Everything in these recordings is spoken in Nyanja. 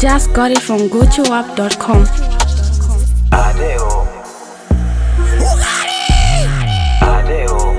Just got it from gotoapp.com. Adeo. Adeo.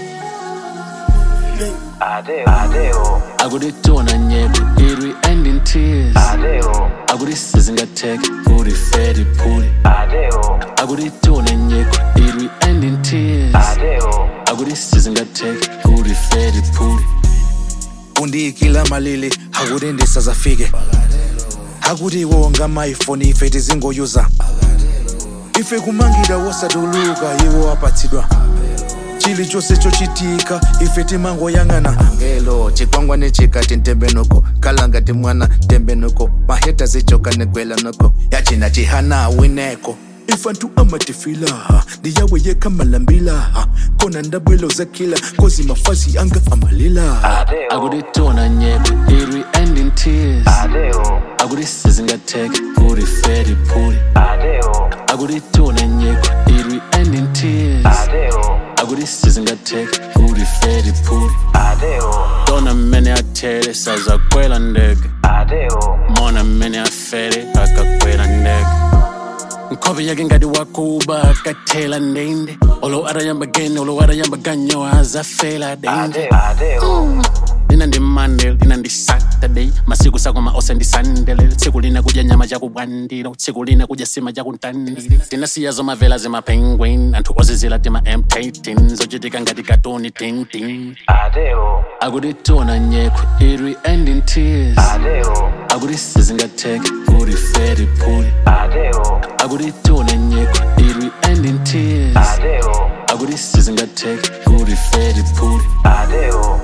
Adeo. Adeo. akuditona nyebe irwi and in tears Adeo. akudisizingatheke urifedi phuli Adeo. akuditona nyekho irwi and in tears Adeo. akudisizingatheke urifedi phuli undiyikila malili akuti ndisazafike akuti wonga amaifoni ife tizingoyuza ife kumangida wosatuluka iwo apatsidwa chilichonse chochitika ife timangoyang'ana ngelo chikwangwane chikati ntembenuko kalangati mwana tembenuko maheta zichoka negwela noko yachina chihana wineko ifantu amatifilaha ndiyawe yekamalambilaha kona ndabwelo zakila kozi mafazi anga amalilaha Adeo. akuditona nyebe irwi and in tears Adeo. akudisizingatheke urifedi phuli Adeo. akuditona nyekho irwi and in tears Adeo. akudisizingatheke urifedi phuli Adeo. tona mmene athele sazakwela ndege Adeo. mona mmene afere akakwela ndege nkhope yake ngati wakuba akathela ndende olo atayamba gene olo atayamba ganyo azafela dende Adeo. Adeo. lina ndi monday lina ndi saturday masiku sakoma ose ndi sunday tsiku lina kudya nyama chakubwandiro tsiku lina kudya sima chakuntandire tinasiya zomavela zimapenguin anthu ozizila tima m13 zochitika ngati katoni tintin Adeo. akuditona nyekho irwi and in tears Adeo. akudisizingatheke urifedi phuli Adeo. akuditona nyekho irwi and in tears Adeo. akudisizingatheke urifedi phuli Adeo.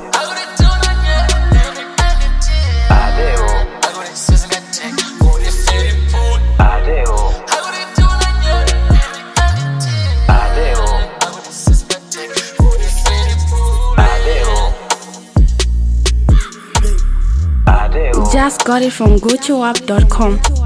Adeo. Adeo. Adeo. Adeo. Adeo. Just got it from gotoapp.com.